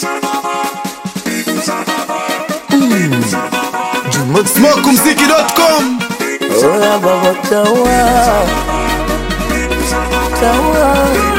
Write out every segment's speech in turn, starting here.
Smokumziki.com Oya baba tawa tawa,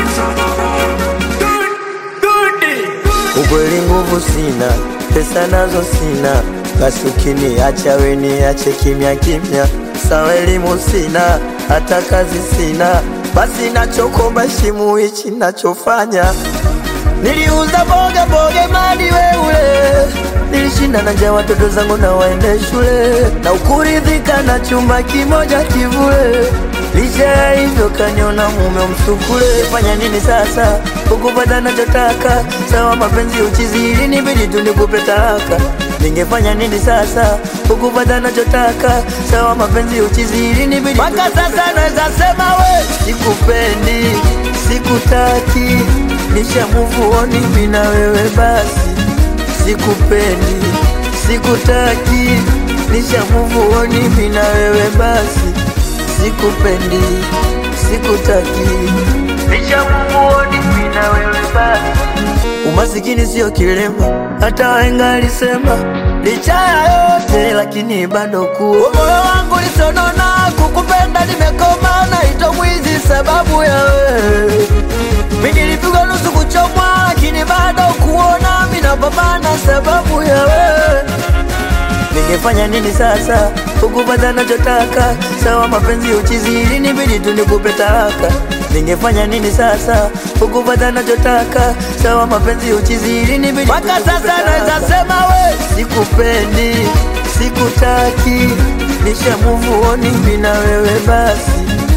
ukweli nguvu sina, pesa nazo sina, basi ukiniacha we niache kimya kimya. Sawa elimu sina, hata kazi sina, basi nachokomba shimu hichi nachofanya Niliuza boga boga mali weule, nilishinda na njaa watoto zangu na waende shule, na ukuridhika na chumba kimoja kivule. Licha ya hivyo kaniona mume msukule. Fanya nini sasa ukupata nachotaka? Sawa mapenzi uchizi, ili nibidi tu nikupe talaka. Ningefanya nini sasa ukupata nachotaka? Sawa mapenzi uchizi, ili nibidi mpaka sasa naweza sema we sikupendi, sikutaki nisha move on mimi na wewe basi, sikupendi, sikutaki, nisha move on mimi na wewe basi, sikupendi, sikutaki, nisha move on mimi na wewe basi. Umasikini sio kilema, hata wahenga alisema, licha ya yote lakini bado kuwa moyo wangu lisonona, kukupenda nimekoma, naitwa mwizi sababu ya wewe mimi nilipigwa nusu kuchomwa, lakini bado kuona mimi napambana sababu ya wewe. Ningefanya nini sasa ukupata nachotaka? Sawa mapenzi uchizi, ili nibidi tu nikupe talaka. Ningefanya nini sasa ukupata nachotaka? Sawa mapenzi uchizi, ili nibidi mpaka sasa naweza sema we sikupendi, sikutaki, nisha move on mimi na wewe basi,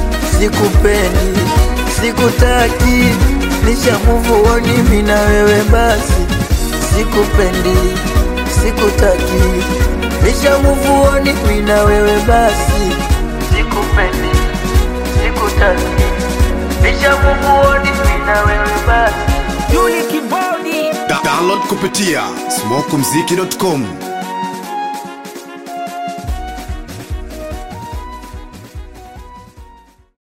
sikupendi sikutaki, nisha move on mimi na wewe basi, sikupendi, sikutaki, nisha move on mimi na wewe basi, sikupendi, sikutaki, nisha move on mimi na wewe basi. Da- Download kupitia smokumziki.com